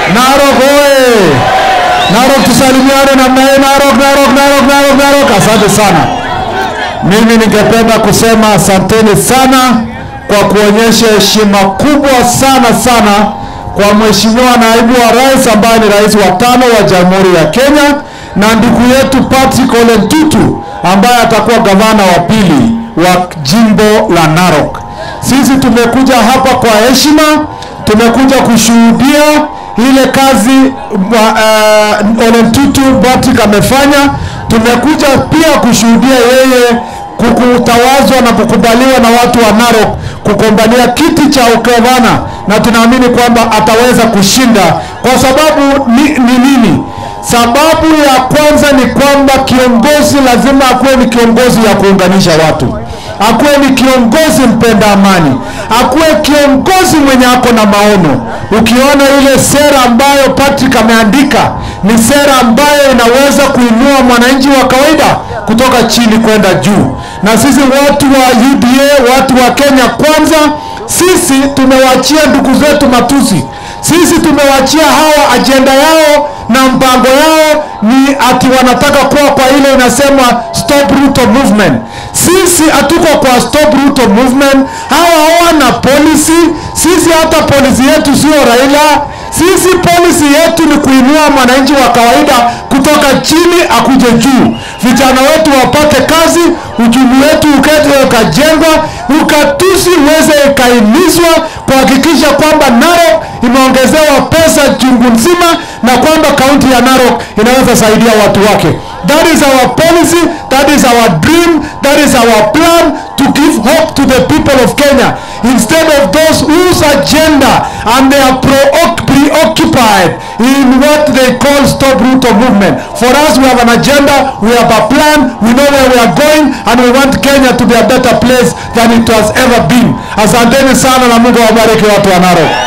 Narok oye! Narok tusalimiane namna hii. Narok, Narok, Narok, Narok, Narok. Asante sana. Mimi ningependa kusema asanteni sana kwa kuonyesha heshima kubwa sana sana kwa Mheshimiwa Naibu wa Rais ambaye ni rais wa tano wa Jamhuri ya Kenya na ndugu yetu Patrick Ole Ntutu ambaye atakuwa gavana wa pili wa jimbo la Narok. Sisi tumekuja hapa kwa heshima, tumekuja kushuhudia ile kazi uh, Ole Ntutu Patrick amefanya. Tumekuja pia kushuhudia yeye kukutawazwa na kukubaliwa na watu wa Narok kugombania kiti cha ugavana, na tunaamini kwamba ataweza kushinda. Kwa sababu ni, ni nini? Sababu ya kwanza ni kwamba kiongozi lazima akuwe ni kiongozi ya kuunganisha watu, akuwe ni kiongozi mpenda amani, akuwe kiongozi mwenye ako na maono. Ukiona ile sera ambayo Patrick ameandika ni sera ambayo inaweza kuinua mwananchi wa kawaida kutoka chini kwenda juu. Na sisi watu wa UDA, watu wa Kenya Kwanza, sisi tumewachia ndugu zetu matusi, sisi tumewachia hawa ajenda yao na mpango yao ni ati wanataka kuwa kwa ile inasema stop Ruto movement. Sisi hatuko kwa stop Ruto movement. Hawa hawana policy. Sisi hata polisi yetu sio Raila. Sisi polisi yetu ni kuinua mwananchi wa kawaida kutoka chini akuje juu, vijana wetu wapate kazi, uchumi wetu ukete ukajengwa, ukatusi uweze ikaimizwa, kuhakikisha kwamba Narok imeongezewa pesa chungu nzima na kwamba kaunti ya Narok inaweza saidia watu wake. That is our policy, that is our dream, that is our plan to give hope to the people of Kenya instead of those whose agenda and they are pro- preoccupied in what they call stop Ruto movement. For us, we have an agenda, we have a plan, we know where we are going and we want Kenya to be a better place than it has ever been. Asanteni sana na Mungu awabariki watu wa Narok.